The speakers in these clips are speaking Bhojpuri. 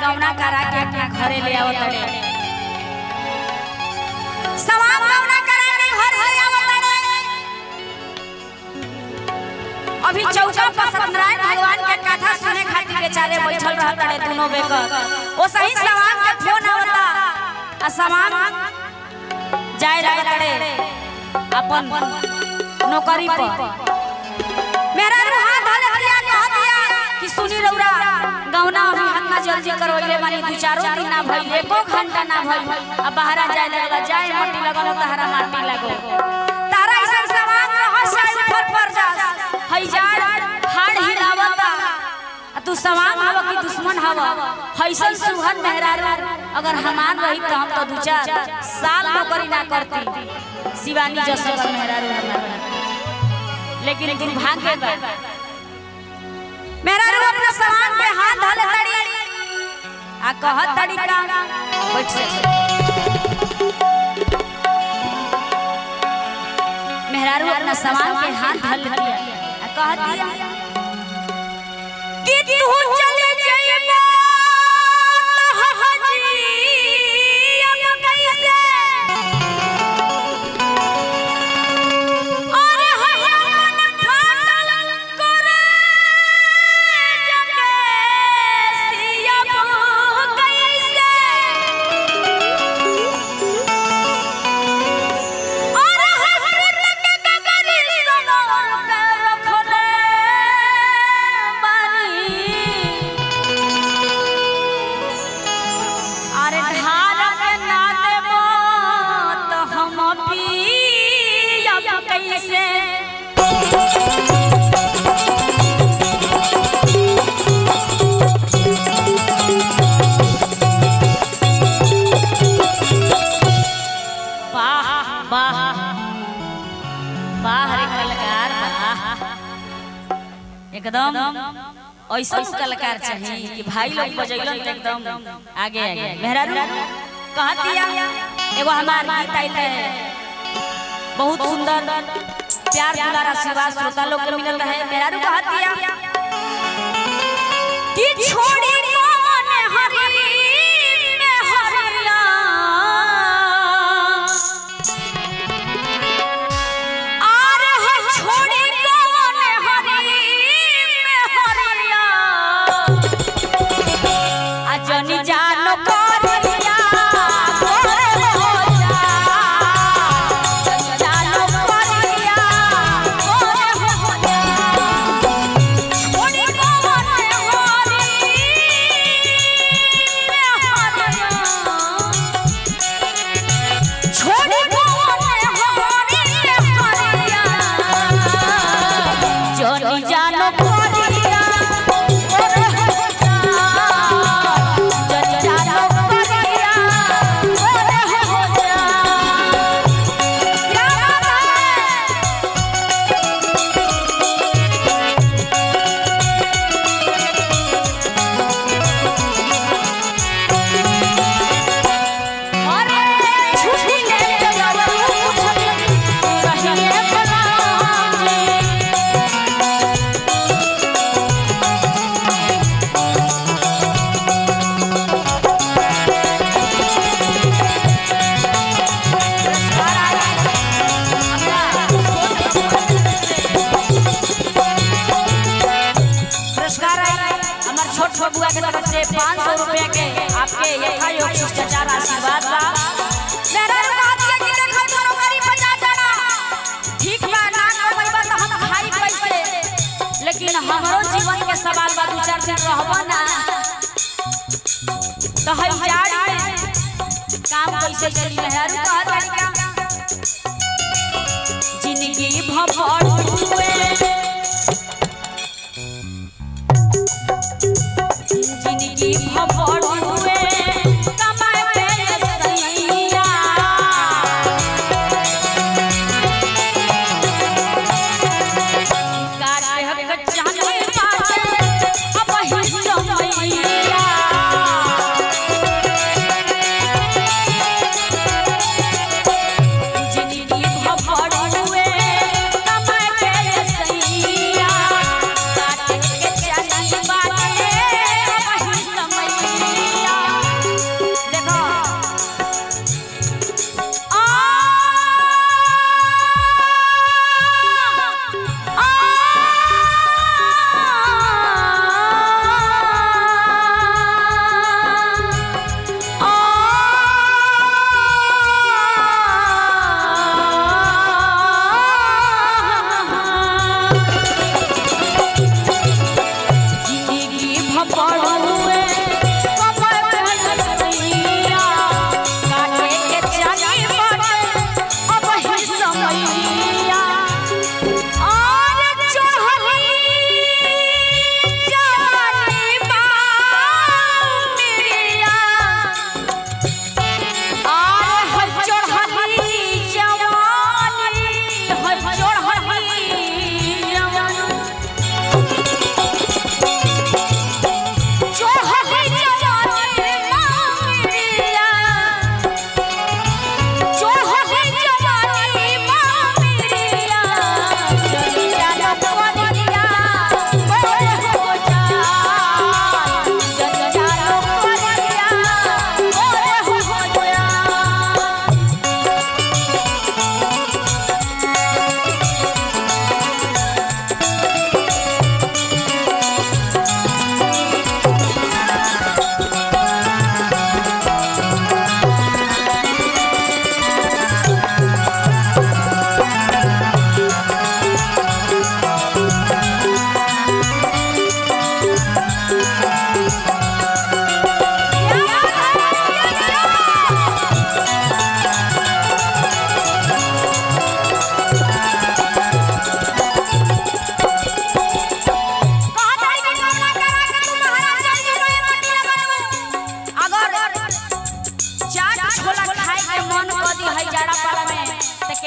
गौना करा के अपना घरे ले आवत रे सवांग गौना करा के घर ले आवत रे अभी चौका पर सत्यनारायण भगवान के कथा सुने खातिर बेचारे बैठल रहत रे दोनों बेकर ओ सही सवांग के फोन आवता आ सवांग जाए लागत रे अपन नौकरी पर मेरा हाथ धले दिया कह दिया कि सुनी रौरा गौना अभी हाथ में जल्दी करवइले मानी दू चारो दिन ना भइल एको घंटा ना भइल अब बाहरा जाए लगला जाए मट्टी लगल तहरा माटी लगो तारा ऐसा सवाल रह साई ऊपर पर जा हई जाड़ हाड़ हिलावता आ तू सवाल हवा कि दुश्मन हवा हईसन सुहन मेहरारू अगर हमार रही तो हम तो दू चार साल नौकरी ना करती शिवानी जसकर मेहरारू हमार लेकिन दुर्भाग्य बा मेरा रू अपना सामान पे हाथ धले तड़ी आ कहत तड़ी का बैठ से मेहरारू अपना सामान पे हाथ धल दिया आ कहत दिया कि तू चले जाइबा तो हाजी अब कैसे अरे हया मन फाटल करे जगे सियब कैसे अरे हसरत के गगरी सनोर के रखले बानी अरे धार के ना देबो तो हम पियब कैसे वाह वाह वाह रे कलाकार वाह एकदम ऐसा कलाकार चाहिए कि भाई लोग बजैलन तो एकदम आगे आगे मेहरारू कहा दिया एगो हमार गीत आइल है बहुत सुंदर प्यार दुलार आशीर्वाद श्रोता लोग के मिलल रहे मेहरारू कहा दिया कि छोड़ी कौन हरी में हरिया आरे है छोड़ी कौन हरी में हरिया अजनी जानो करिया गोरे हो जा अजनी जानो करिया गोरे हो जा छोड़ी कौन हरी में हरिया छोड़ी कौन हरी में हरिया जोनी जानो करिया गोरे हो जा जोनी जानो करिया गोरे हो जा क्या बात है अरे छुट्टी ले जाओ पूछत रहिए भला पुरस्कार आई हमार छोट बबुआ के तरफ से पाँच सौ रुपया के आपके यथायोग शिष्टाचार आशीर्वाद बा मेरा कहत के कि देखा तोरो गरीब बचा जाना ठीक बा ना कमैबा तो हम खाई कैसे लेकिन हमरो जीवन के सवाल बा दू चार दिन रहबा ना तो हई जाड़ में काम कैसे चली मेहरू कहत तरीका जिंदगी भभड़ हुए जिंदगी भभड़ हुए कमाए पे सैया काटे हक जाने बाटे अब ही समैया जिंदगी भभड़ हुए कमाए पे सैया काटे के जाने बाटे अब ही समैया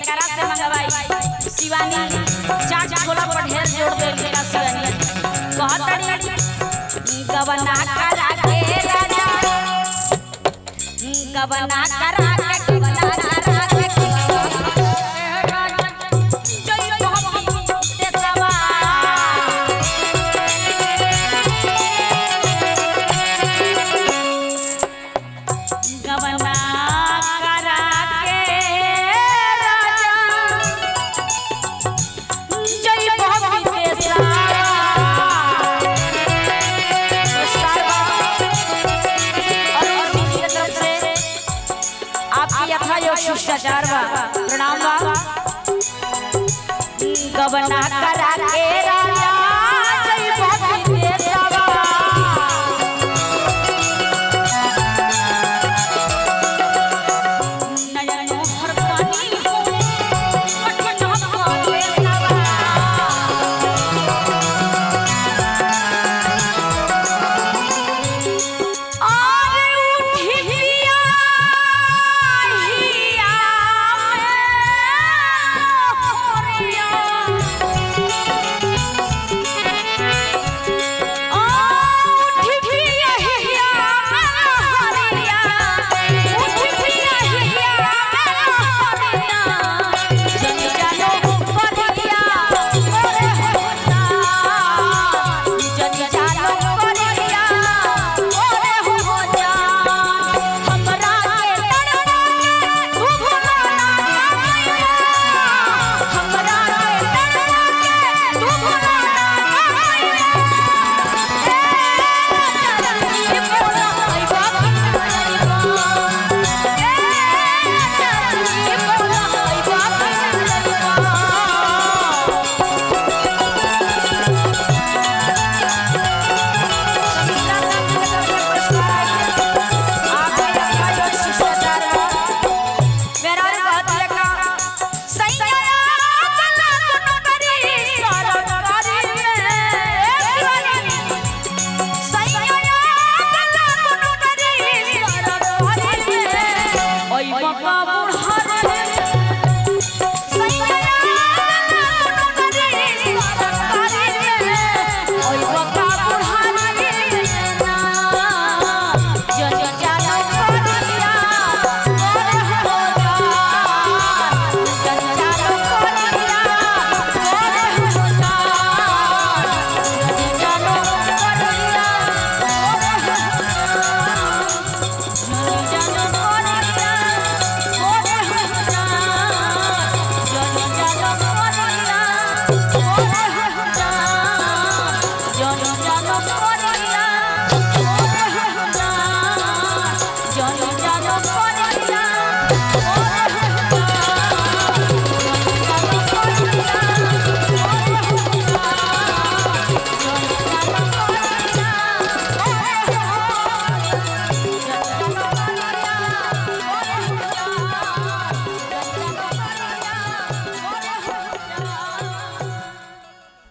केकरा से मंगवाई शिवानी चाट छोला पर ढेर जोड़ दे का शिवानी कहतड़ी गबना करा के राजा गबना करा के गबना करा के जय भक्ति देसवा गबना करा के राजा जय भक्ति देसवा नमस्कार बा और उसी की तरफ से आपकी यथा योग शिष्टाचार बा प्रणाम बा गबना करा के रा